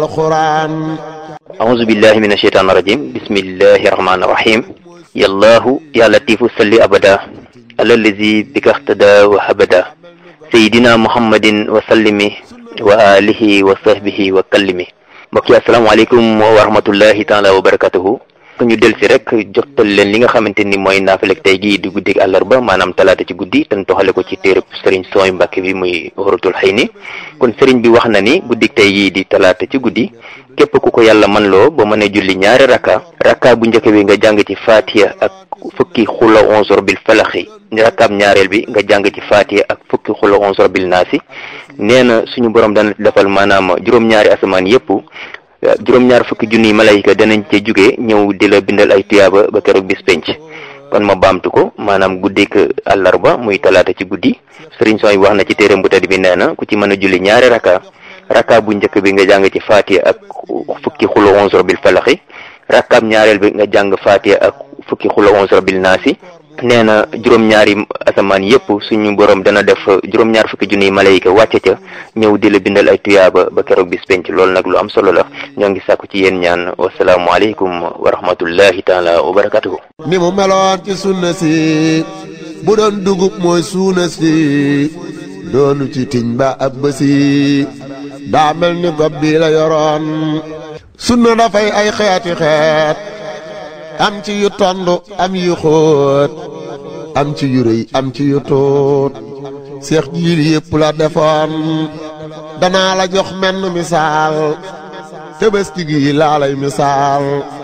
القرآن أعوذ بالله من الشيطان الرجيم بسم الله الرحمن الرحيم يا الله يا لطيف صل أبدا على الذي بك اهتدى وهبدا سيدنا محمد وسلم وآله وصحبه وكلم mbokk yi asalaamaaleykum wa rahmatullahi taala wa barakatuhu ñu del si rek jotal leen li nga xamante ni mooy naafilek tey gii di guddig àllarba maanaam talaata ci guddi te toxale ko ci téereb sëriñ sooy mbàkke bi muy waratul xëy ni kon sëriñ bi wax na ni guddig tey gii di talaata ci guddi képp ku ko yàlla man loo ba mën a julli ñaari rakka rakka bu njëkk bi nga jàng ci fatiha ak fukki xula onzor bil falaxi rakkaab ñaareel bi nga jàng ci fatiha ak fukki xula onzor bil naasi nee na suñu borom dana defal maanaam juróom-ñaari asamaan yépp juróom-ñaar fukki junniy malayka danañ ca jóge ñëw di la bindal ay tuyaaba ba keroog bis penc kon ma baamtu ko maanaam guddik àllarba muy talaata ci guddi sëriñ sooy wax na ci téeram bu tedd bi nee na ku ci mën a julli ñaari rakka rakka bu njëkk bi nga jàng ci fatiha ak fukki xulo onzor bil falaxi rakkaab ñaareel bi nga jàng fatiha ak fukki xulo onzor bil naasi nee na juróom-ñaari asamaan yépp suñu borom dana def juróom-ñaar fukki junniy malayka wàcce ca ñëw di la bindal ay tuyaaba ba keroog bis penc loolu nag lu am solo la ñoo ngi sàkku ci yéen ñaan wasalaamualeykum wa rahmatullahi taala wa barakatuhu ni mu meloon ci sunna si bu doon dugub mooy suuna si doonu ci tiñ ba ab bësi daa mel ni gob bi la yoroon sunna dafay ay xeeti xeet am ci yu tond am yu xóot am ci yu rëy am ci yu tuut seex jiil yépp la defoon danaa la jox menn misaal tëbëski gi laa lay misaal